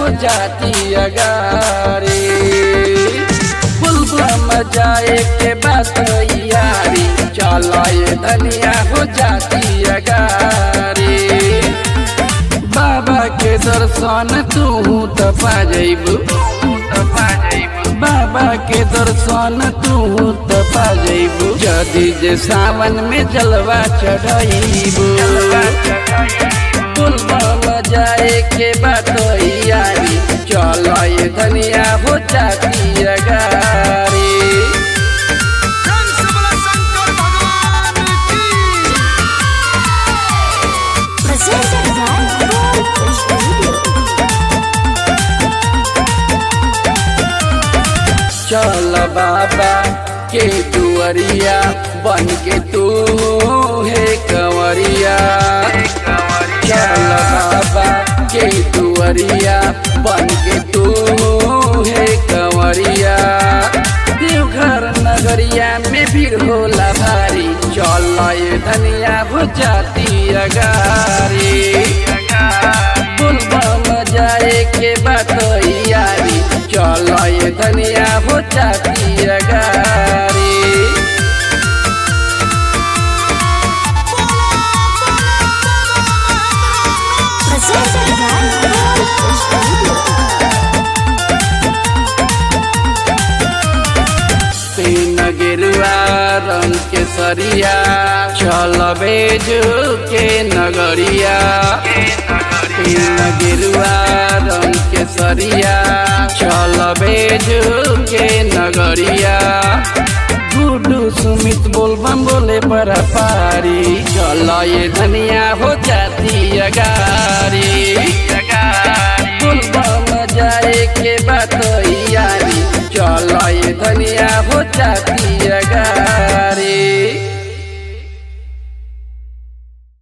हो जाती अगारी फुलबम जाए के बात यारी चलो ये धनिया हो जाती अगारी बाबा के दर्शन तू त पा जइबू बाबा के दर्शन तू त पा जइबू जदि जे सावन में जलवा चढ़ाइबू फुलबम जाए के बात यारी चलो ये धनिया हो जाती अगारी कंस बला शंकर भगवान की Presented by Gold Studio. चल बाबा के दुआरिया बन के तू है कंवरिया चल बाबा के दुआरिया बन के तू है कंवरिया देवघर नगरिया में भीड़ होला भारी चल ये धनिया हो जाती अगारी फुलबम जाए के बात यारी चल ये धनिया हो जाती अगारी Presented by Gold Studio. तीन गिरुआ रंग के सरिया चल बेजू के नगरिया तीन गिरुआ रंग के सरिया चल बेजू के नगरिया गुडू सुमित बोलबम बोले पर पारी चल ये धनिया हो जाती अगारी बोलबम जाए के बाद